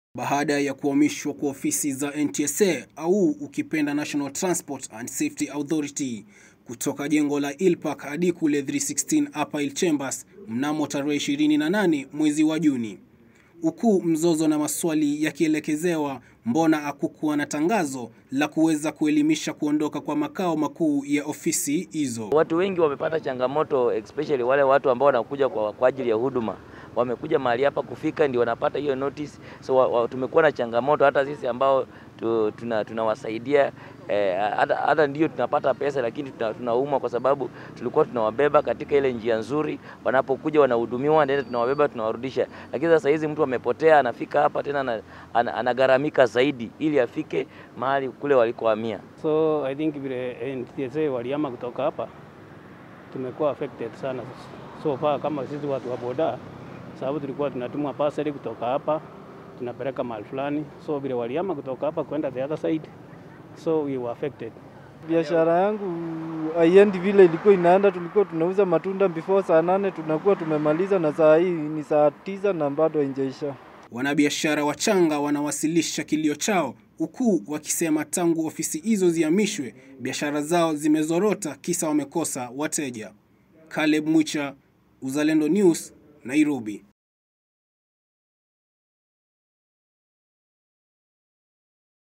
baada ya kuhamishwa kwa ofisi za NTSA au ukipenda National Transport and Safety Authority kutoka jengo la Ilpark hadi kule 316 Upper Hill Chambers mnamo tarehe 28 mwezi wa Juni, huku mzozo na maswali yakielekezewa mbona hakukuwa na tangazo la kuweza kuelimisha kuondoka kwa makao makuu ya ofisi hizo. Watu wengi wamepata changamoto especially wale watu ambao wanakuja kwa, kwa ajili ya huduma wamekuja mahali hapa kufika ndio wanapata hiyo notice. So wa, wa, tumekuwa na changamoto hata sisi ambao tu, tuna, tunawasaidia eh, hata, hata ndio tunapata pesa lakini tunaumwa kwa sababu tulikuwa tunawabeba katika ile njia nzuri, wanapokuja wanahudumiwa, ndio tunawabeba tunawarudisha. Lakini sasa hizi mtu amepotea, anafika hapa tena anagharamika zaidi ili afike mahali kule walikohamia. So I think vile NTSA waliama kutoka hapa tumekuwa affected sana so far kama sisi watu wa boda sababu tulikuwa tunatumwa parcel kutoka hapa tunapeleka mahali fulani, so vile waliama kutoka hapa kwenda the other side, so we were affected. Biashara yangu haiendi vile ilikuwa inaenda. Tulikuwa tunauza matunda before saa nane tunakuwa tumemaliza, na saa hii ni saa tisa na bado haijaisha. Wanabiashara wachanga wanawasilisha kilio chao huku wakisema tangu ofisi hizo zihamishwe biashara zao zimezorota, kisa wamekosa wateja. Caleb Mwicha, Uzalendo News, Nairobi.